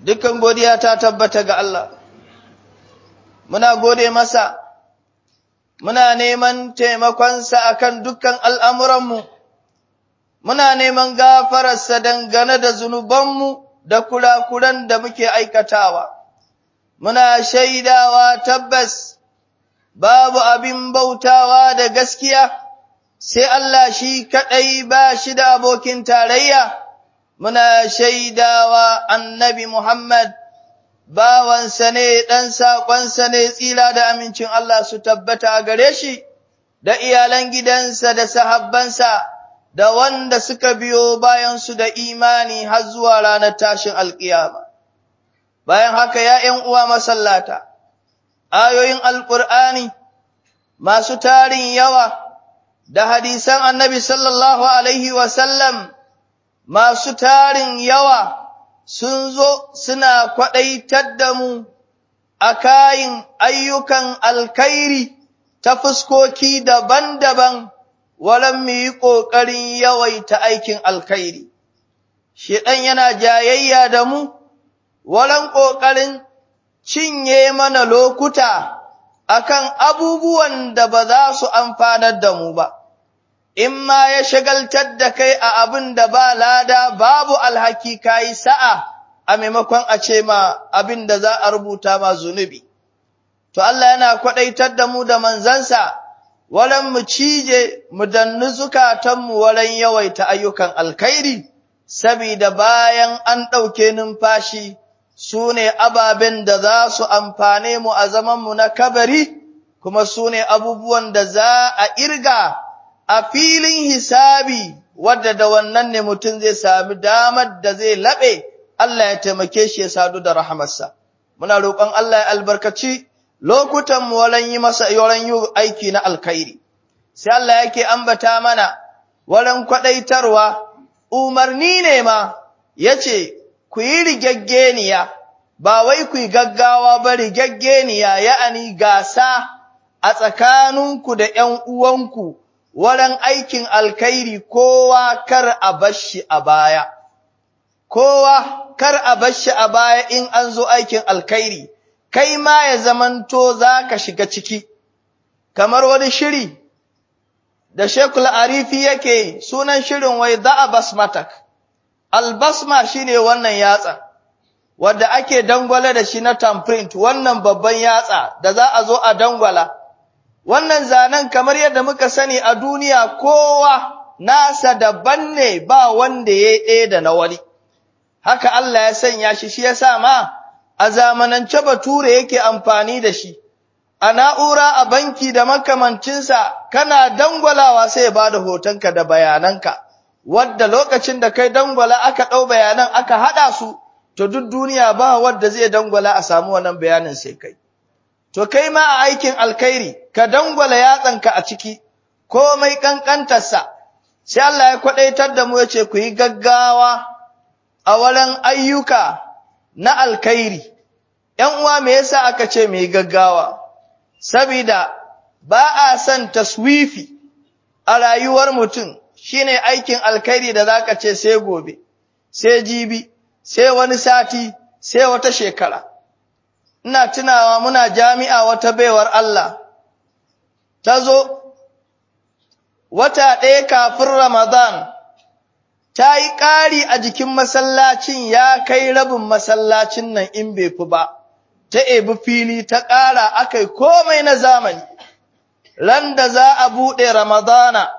dukkan godiya ta tabbata ga Allah, muna gode masa, muna neman taimakonsa akan dukkan al'amuranmu, muna neman gafararsa dangane da zunubanmu da kurakuran da muke aikatawa, muna shaidawa tabbas babu abin bautawa da gaskiya, sai Allah shi kaɗai ba shi da abokin tarayya. muna shaidawa annabi Muhammad bawansa ne ɗan saƙonsa ne tsira da amincin Allah su tabbata a gare shi, da iyalan gidansa da sahabbansa, da wanda suka biyo bayansu da imani har zuwa ranar tashin alƙiyama. Bayan haka ya ’yan uwa masallata, ayoyin Alƙur'ani masu tarin yawa da hadisan annabi sallallahu Alaihi wasallam masu tarin yawa sun zo suna kwaɗaitar da mu a kayin ayyukan alkhairi ta fuskoki daban-daban, walan mu yi ƙoƙarin yawaita aikin alkhairi. Shiɗan yana jayayya da mu, walan ƙoƙarin cinye mana lokuta akan abubuwan da ba za su amfanar da mu ba. in ma ya shagaltar da kai a abin da ba lada babu alhaki kayi sa'a a maimakon a ce ma abin da za a rubuta ma zunubi. To Allah yana kwaɗaitar da mu da manzansa, walan mu cije mu danni zukatanmu walan yawaita ayyukan alkhairi, sabida bayan an ɗauke numfashi su ne ababen da za su amfane mu a zamanmu na kabari, kuma su ne abubuwan da za a irga. a filin hisabi wadda da wannan ne mutum zai sami damar da zai laɓe Allah ya taimake shi ya sadu da rahamarsa. Muna roƙon Allah ya albarkaci lokutan mu walan yi masa yoran yi aiki na alkhairi. Sai Allah yake ambata mana walan kwaɗaitarwa umarni ne ma yace ku yi rigaggeniya ba wai ku yi gaggawa ba rigaggeniya ya'ani gasa a tsakaninku da ’yan uwanku wurin aikin alkhairi kowa kar a bashi a baya, kowa kar a bashi a baya in an zo aikin alkhairi, kai ma ya zamanto za ka shiga ciki, kamar wani shiri da Shekul Arifi yake sunan shirin wai za'a basmatak, albasma shi ne wannan yatsa, wadda ake dangwala da shi na tamprint wannan babban yatsa da za a zo a dangwala. wannan zanen kamar yadda muka sani a duniya kowa nasa daban ne ba wanda ya ɗaya da na wani. Haka Allah ya sanya shi shi ya sa ma a zamanance bature yake amfani da shi, a na'ura a banki da makamancinsa kana dangwalawa sai ya ba da hotonka da bayananka, wadda lokacin da kai dangwala aka ɗau bayanan aka haɗa su, to duk duniya ba wadda zai dangwala a samu wannan bayanin sai kai. To kai ma a aikin alkhairi, ka dangwala yatsanka a ciki, komai ƙanƙantarsa, sai Allah ya kwaɗaitar da mu ya ce ku yi gaggawa a wurin ayyuka na alkhairi. ‘Yan uwa me yasa aka ce mu yi gaggawa? Sabida ba a son taswifi a rayuwar mutum shine aikin alkhairi da za ka ce sai gobe, sai jibi, sai wani sati, sai wata shekara. ina tunawa muna jami'a wata baiwar Allah, ta zo wata ɗaya kafin Ramadan, ta yi ƙari a jikin masallacin ya kai rabin masallacin nan in bai fi ba, ta ebi fili ta ƙara aka yi komai na zamani, ran da za a buɗe Ramadana,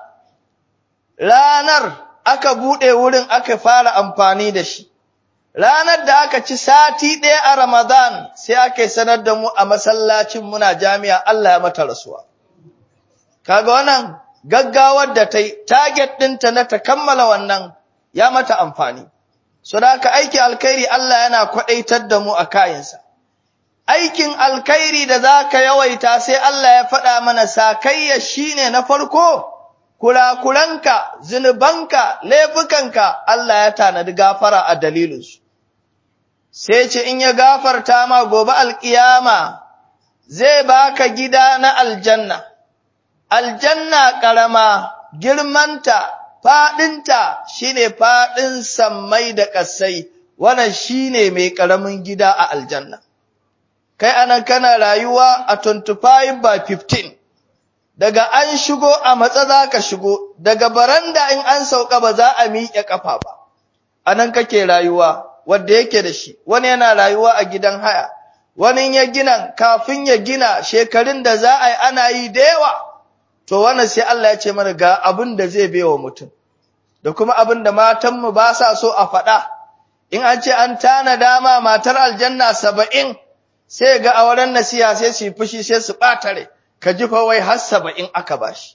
ranar aka buɗe wurin aka fara amfani da shi. Ranar da aka ci sati ɗaya a Ramadan sai aka yi sanar da mu a masallacin muna jami'a Allah ya mata rasuwa. Kaga wannan gaggawar da ta yi, target ɗinta na ta kammala wannan ya mata amfani. So da aka aiki alkhairi Allah yana kwaɗaitar da mu a kayansa. Aikin alkhairi da za ka yawaita sai Allah ya faɗa mana sakayya shi ne na farko, kurakuranka, zunubanka, laifukanka Allah ya tanadi gafara a dalilinsu. Sai ce in ya gafarta ma gobe alƙiyama zai baka gida na aljanna, aljanna ƙarama girmanta, faɗinta shi ne faɗin sammai da ƙasai, wannan shine mai karamin gida a aljanna kai anan kana rayuwa a 25 by 15 daga an shigo a matsa za ka shigo daga baranda in an sauka ba za a miƙe ƙafa ba anan kake rayuwa wanda yake da shi wani yana rayuwa a gidan haya wani ya gina kafin ya gina shekarun da za a yi ana yi da yawa to wannan sai Allah ya ce mana ga abin da zai baiwa mutum da kuma abin da matanmu ba sa so a faɗa in an ce an tana dama matar aljanna saba'in sai ga auren nasiha sai su yi fushi sai su ɓatare ka ji fa wai har saba'in aka bashi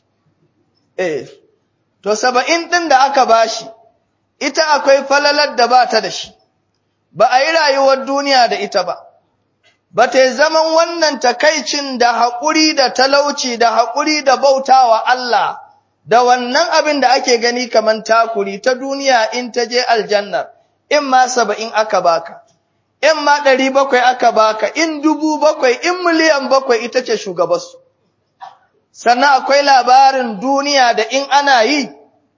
eh to saba'in ɗin da aka bashi ita akwai falalar da ba ta da shi ba a yi rayuwar duniya da ita ba ba ta zaman wannan takaicin da haƙuri da talauci da haƙuri da bautawa Allah da wannan abin da ake gani kaman takuri ta duniya in ta je aljannar in ma saba'in aka baka in ma ɗari bakwai aka baka in dubu bakwai in miliyan bakwai ita ce shugabansu sannan akwai labarin duniya da in ana yi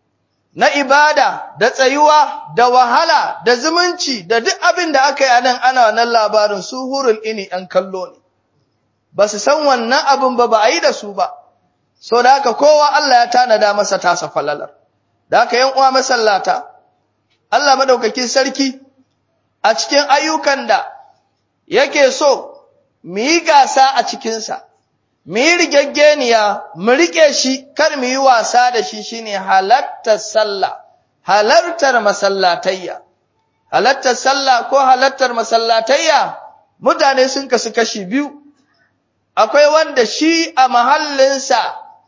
na ibada da tsayuwa da wahala da zumunci da duk abin da aka yi a nan ana wannan labarin su hurul ini ‘yan kallo ne, ba su san wannan abin ba ba a yi da su ba, so da haka kowa Allah ya tanada masa tasa falalar, da haka ‘yan uwa masallata, Allah madaukakin sarki a cikin ayyukan da yake so mu yi gasa a cikinsa, mu yi rigaggeniya, mu riƙe shi, kar mu yi wasa da shi shine halartar sallah, halartar masallatayya. Halartar sallah ko halartar masallatayya, mutane sun kasu kashi biyu, akwai wanda shi a mahallinsa,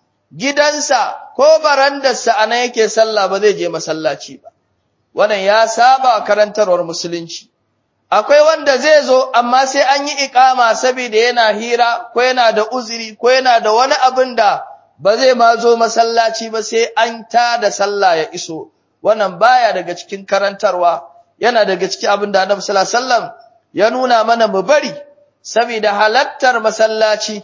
gidansa ko barandarsa a nan yake sallah ba zai je masallaci ba. Wannan ya saba karantarwar musulunci. akwai wanda zai zo amma sai an yi ikama saboda yana hira ko yana da uzuri ko yana da wani abin da ba zai ma zo masallaci ba sai an ta da sallah ya iso wannan baya daga cikin karantarwa yana daga cikin abin da Annabi sallallahu alaihi wasallam ya nuna mana mu bari saboda halattar masallaci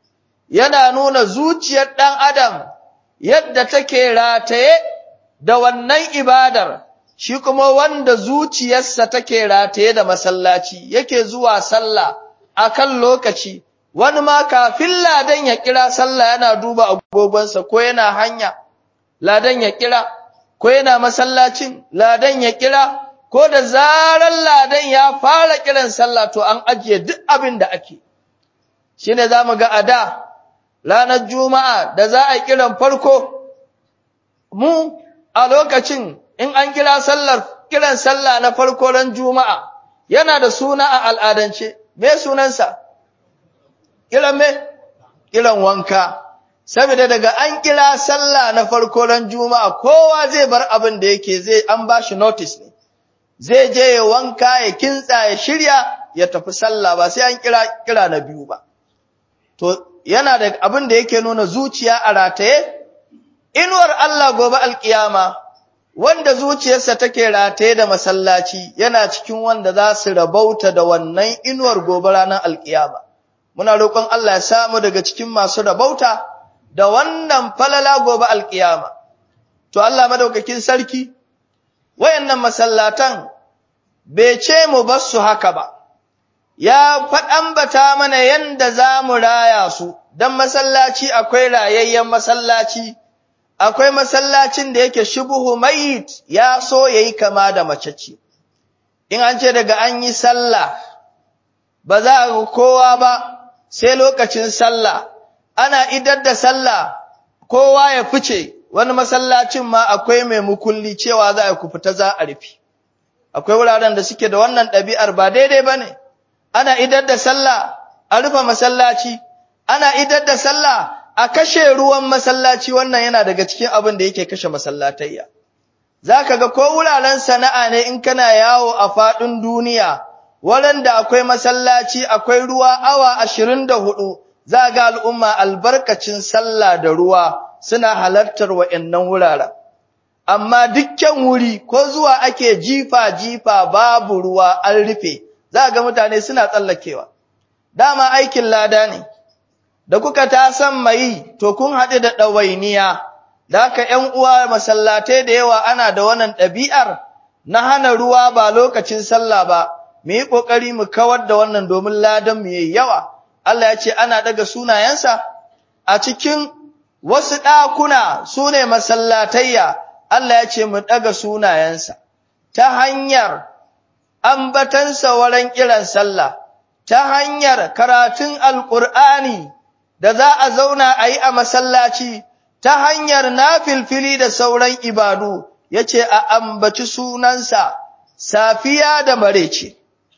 yana nuna zuciyar dan adam yadda take rataye da wannan ibadar shi kuma wanda zuciyarsa take rataye da masallaci yake zuwa sallah akan lokaci wani ma kafin ladan ya kira sallah yana duba agogonsa ko yana hanya ladan ya kira ko yana masallacin ladan ya kira ko da zaran ladan ya fara kiran sallah to an ajiye duk abin da ake shine zamu ga ada ranar juma'a da za a kiran farko mu a lokacin in an kira sallar kiran sallah na farko ran juma'a yana da suna a al'adance me sunansa kiran me kiran wanka saboda daga an kira sallah na farko ran juma'a kowa zai bar abin da yake zai an bashi notice ne zai je ya wanka ya kintsa ya shirya ya tafi sallah ba sai an kira kira na biyu ba to yana da abin da yake nuna zuciya a rataye inuwar Allah gobe alkiyama wanda zuciyarsa take rataye da masallaci yana cikin wanda za su rabauta da wannan inuwar gobe ranar alkiyama muna roƙon Allah ya samu daga cikin masu rabauta da wannan falala gobe alkiyama to Allah madaukakin sarki wayannan masallatan bai ce mu bar su haka ba ya faɗan bata mana yanda za mu raya su dan masallaci akwai rayayyen masallaci akwai masallacin da yake shubuhu mayit ya so yayi kama da mace ce in an ce daga an yi sallah ba za a ga kowa ba sai lokacin sallah ana idar da sallah kowa ya fice wani masallacin ma akwai mai mukulli cewa za a ku fita za a rufe akwai wuraren da suke da wannan ɗabi'ar ba daidai bane ana idar da sallah a rufe masallaci ana idar da sallah a kashe ruwan masallaci wannan yana daga cikin abin da yake kashe masallatayya zaka ga ko wuraren sana'a ne in kana yawo a fadin duniya da akwai masallaci akwai ruwa awa 24 za ga al'umma albarkacin sallah da ruwa suna halartar wa'annan wuraren amma dukkan wuri ko zuwa ake jifa jifa babu ruwa an rufe za ga mutane suna tsallakewa dama aikin lada ne da kuka ta san mai to kun haɗu da ɗawainiya da haka ‘yan uwa masallatai da yawa ana da wannan ɗabi'ar na hana ruwa ba lokacin sallah ba mu yi kokari mu kawar da wannan domin ladan mu yayi yawa Allah ya ce ana daga sunayensa a cikin wasu ɗakuna sune masallatayya Allah ya ce mu daga sunayensa ta hanyar ambatansa wurin kiran sallah ta hanyar karatun alqur'ani da za a zauna a yi a masallaci ta hanyar nafilfili da sauran ibadu yace a ambaci sunansa safiya da marece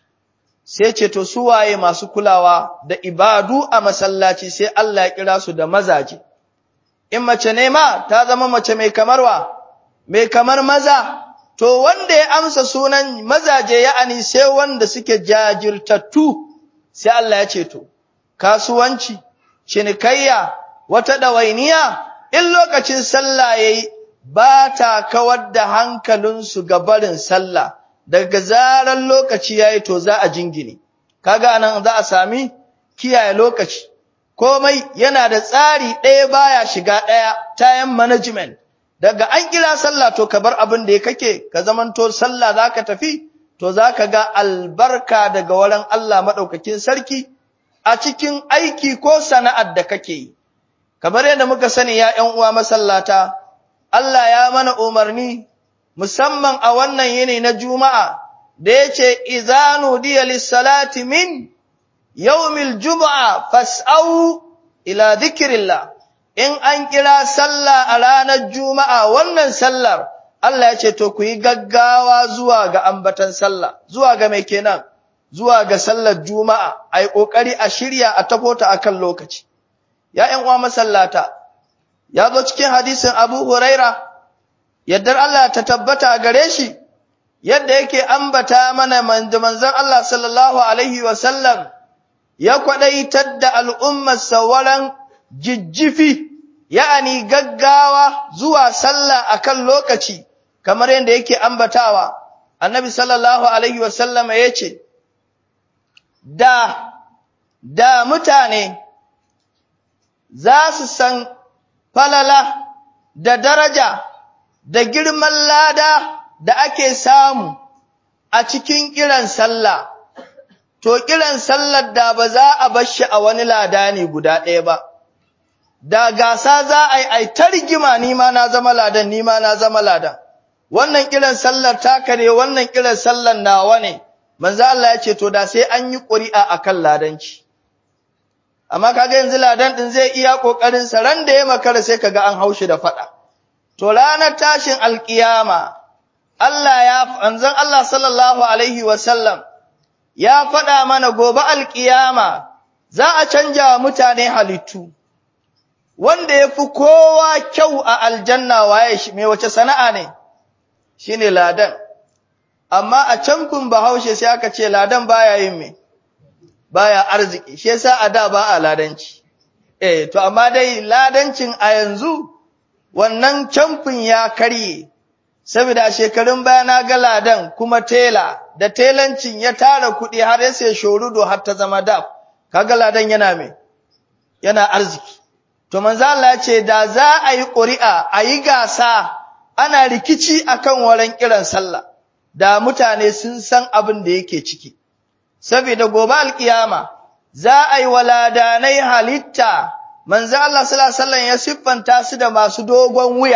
sai ce to su waye masu kulawa da ibadu a masallaci sai Allah ya kira su da mazaje in mace ne ma ta zama mace mai kamarwa mai kamar maza to wanda ya amsa sunan mazaje ya'ani sai wanda suke jajirtattu sai Allah ya ce to kasuwanci cinikayya wata dawainiya in lokacin sallah yayi ba ta kawar da hankalinsu ga barin sallah daga zaran lokaci yayi to za a jingine kaga nan za a sami kiyaye lokaci komai yana da tsari ɗaya baya shiga ɗaya time management daga an kira sallah to ka bar abin da kake ka zamanto sallah zaka tafi to zaka ga albarka daga wurin Allah madaukakin sarki a cikin aiki ko sana'ar da kake yi kamar yadda muka sani ya ƴan uwa masallata Allah ya mana umarni musamman a wannan yini na Juma'a da yace izanu diya lis-salati min yawmil jumu'a fas'au ila dhikrillah in an kira sallah a ranar Juma'a wannan sallar Allah ya ce to ku yi gaggawa zuwa ga ambatan sallah zuwa ga mai kenan zuwa ga sallar Juma'a ai kokari a shirya a tafota akan lokaci ya ƴan uwa masallata ya zo cikin hadisin Abu Huraira yaddar Allah ta tabbata gare shi yadda yake ambata mana manzon Allah sallallahu alaihi wa sallam ya kwadaitar da al'ummar sawaran jijjifi ya'ani gaggawa zuwa sallah akan lokaci kamar yadda yake ambatawa annabi sallallahu alaihi wa sallam yace da da mutane za su san falala da daraja da girman lada da ake samu a cikin kiran sallah to kiran sallar da ba za a bar shi a wani lada ne guda ɗaya ba da gasa za a yi ai ta rigima ni ma na zama ladan ni ma na zama ladan wannan kiran sallar taka ne wannan kiran sallar nawa ne manzo Allah ya ce to da sai an yi ƙuri'a akan ladanci amma kaga yanzu ladan din zai iya kokarin sa ran da ya makara sai kaga an haushi da fada to ranar tashin alkiyama Allah ya anzan Allah sallallahu alaihi wasallam ya fada mana gobe alkiyama za a canja wa mutane halittu wanda yafi kowa kyau a aljanna waye shi me wace sana'a ne shine ladan amma a canfin bahaushe sai aka ce ladan baya yin me baya arziki shi yasa a da ba a ladanci eh to amma dai ladancin a yanzu wannan camfin ya karye saboda a shekarun baya na ga ladan kuma tela da telancin ya tara kuɗi har ya sai shorudo har ta zama daf kaga ladan yana me yana arziki to manzo Allah ya ce da za a yi ƙuri'a a yi gasa ana rikici akan waran kiran sallah da mutane sun san abin da yake ciki saboda gobe alkiyama za a yi waladanai halitta manzo Allah sallallahu alaihi wasallam ya siffanta su da masu dogon wuya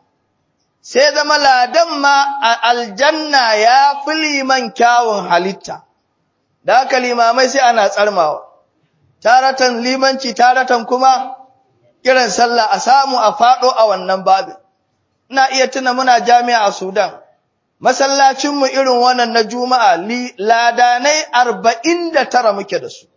sai zama ladan ma a aljanna ya fi liman kyawun halitta da haka limamai sai ana tsarmawa taratan limanci taratan kuma kiran sallah a samu a fado a wannan babin ina iya tuna muna jami'a a Sudan masallacinmu irin wannan na juma'a ladanai arba'in da tara muke da su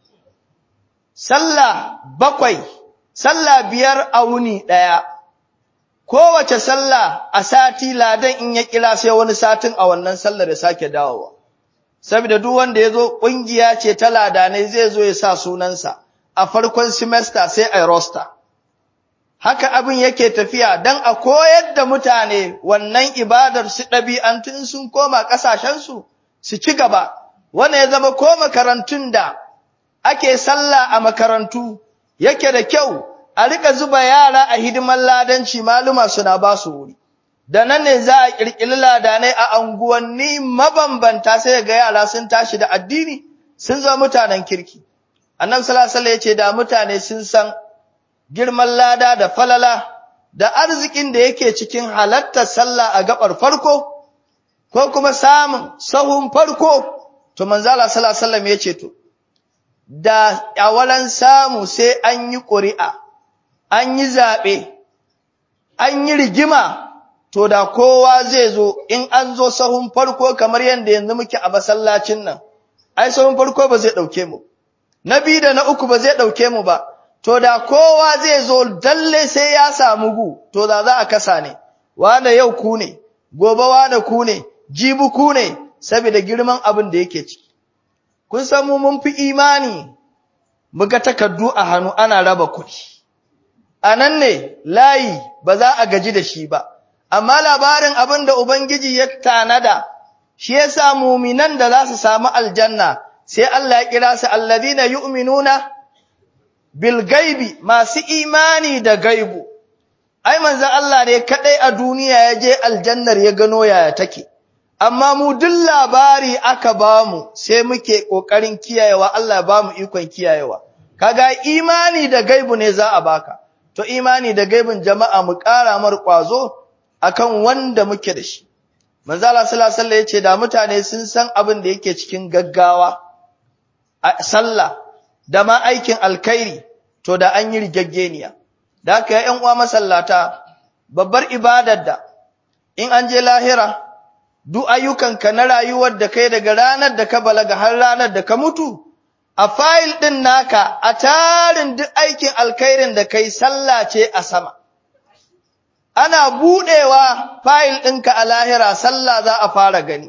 sallah bakwai sallah biyar a wuni ɗaya kowace sallah a sati ladan in ya kira sai wani satin a wannan sallar ya sake dawowa saboda duk wanda ya zo ƙungiya ce ta ladanai zai zo ya sa sunansa a farkon semester sai a roster haka abin yake tafiya dan a koyar da mutane wannan ibadar su ɗabi'antun sun koma ƙasashensu su ci gaba wannan ya zama ko makarantun da ake sallah a makarantu yake da kyau a rika zuba yara a hidimar ladanci maluma suna ba su wuri da nan ne za a ƙirƙiri ladanai a anguwanni mabambanta sai ga yara sun tashi da addini sun zama mutanen kirki annabi sallallahu alaihi wasallam ya ce da mutane sun san girman lada da falala da arzikin da yake cikin halattar sallah a gabar farko ko kuma samun sahun farko to manzo Allah sallallahu alaihi wasallam ya ce to da awalan samu sai an yi ƙuri'a an yi zaɓe an yi rigima to da kowa zai zo in an zo sahun farko kamar yadda yanzu muke a masallacin nan ai sahun farko ba zai ɗauke mu na biyu da na uku ba zai ɗauke mu ba to da kowa zai zo dalle sai ya samu gu to da za a kasa ne wane yau ku ne gobe wane ku ne jibi ku ne saboda girman abin da yake ciki kun san mu mun fi imani muga takardu a hannu ana raba kuɗi a nan ne layi ba za a gaji da shi ba amma labarin abin da ubangiji ya tanada shi yasa muminan da za su samu aljanna sai Allah ya kira su alladhina yu'minuna bil gaibi masu imani da gaibu ai manzon Allah ne kadai a duniya ya je aljannar ya gano yaya take amma mu duk labari aka bamu sai muke kokarin kiyayewa Allah ba mu ikon kiyayewa kaga imani da gaibu ne za a baka to imani da gaibin jama'a mu ƙara mar kwazo akan wanda muke da shi manzo Allah sallallahu alaihi wasallam yace da mutane sun san abin da yake cikin gaggawa a sallah da ma aikin alkhairi to da an yi rigaggeniya da haka ƴan uwa masallata babbar ibadar da in an je lahira duk ayyukanka na rayuwar da kai daga ranar da ka balaga har ranar da ka mutu a fayil ɗin naka a tarin duk aikin alkhairin da kai sallah ce a sama ana buɗewa fayil ɗinka a lahira sallah za a fara gani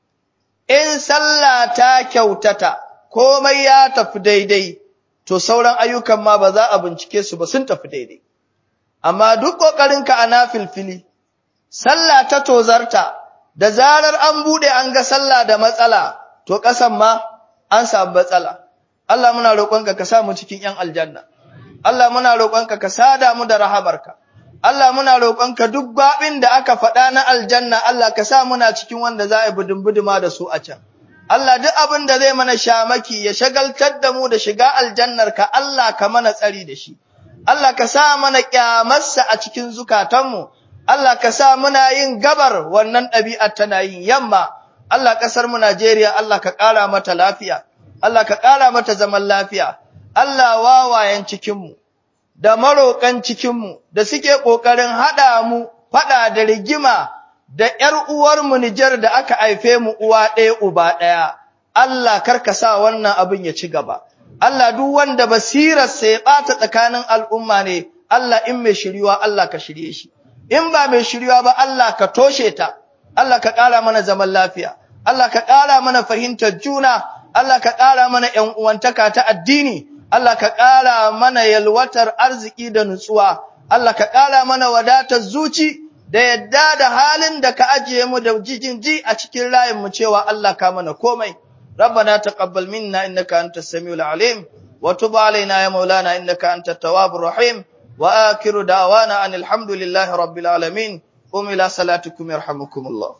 in sallah ta kyautata komai ya tafi daidai to sauran ayyukan ma ba za a bincike su ba sun tafi daidai amma duk ƙoƙarinka a nafilfili sallah ta tozarta da zarar an bude an ga sallah da matsala to kasan ma an samu matsala Allah muna roƙonka ka sa mu cikin ƴan aljanna Allah muna roƙonka ka sada mu da rahamarka Allah muna roƙonka duk babin da aka faɗa na aljanna Allah ka sa muna cikin wanda za a budin buduma da su a can Allah duk abin da zai mana shamaki ya shagaltar da mu da shiga aljannar ka Allah ka mana tsari da shi Allah ka sa mana kyamarsa a cikin zukatanmu Allah ka sa muna yin gabar wannan ɗabi'ar tana yin yamma, Allah ƙasar mu Najeriya, Allah ka ƙara mata lafiya, Allah ka ƙara mata zaman lafiya, Allah wawayen cikinmu, da maroƙan cikinmu, da suke ƙoƙarin haɗa mu faɗa da rigima da ‘yar uwarmu Nijar da aka haife mu uwa ɗaya uba ɗaya, Allah kar ka sa wannan abin ya ci gaba. Allah duk wanda basirarsa ya ɓata tsakanin al'umma ne, Allah in mai shiriwa Allah ka shirye shi. in ba mai shirywa ba Allah ka toshe ta, Allah ka ƙara mana zaman lafiya, Allah ka ƙara mana fahimtar juna, Allah ka ƙara mana ‘yan uwantaka ta addini, Allah ka ƙara mana yalwatar arziki da nutsuwa, Allah ka ƙara mana wadatar zuci da yadda da halin da ka ajiye mu da jijin ji a cikin mu cewa Allah ka mana komai. ربنا تقبل منا إنك أنت السميع العليم وتب علينا يا مولانا إنك أنت التواب الرحيم وآخر دعوانا أن الحمد لله رب العالمين قم إلى صلاتكم يرحمكم الله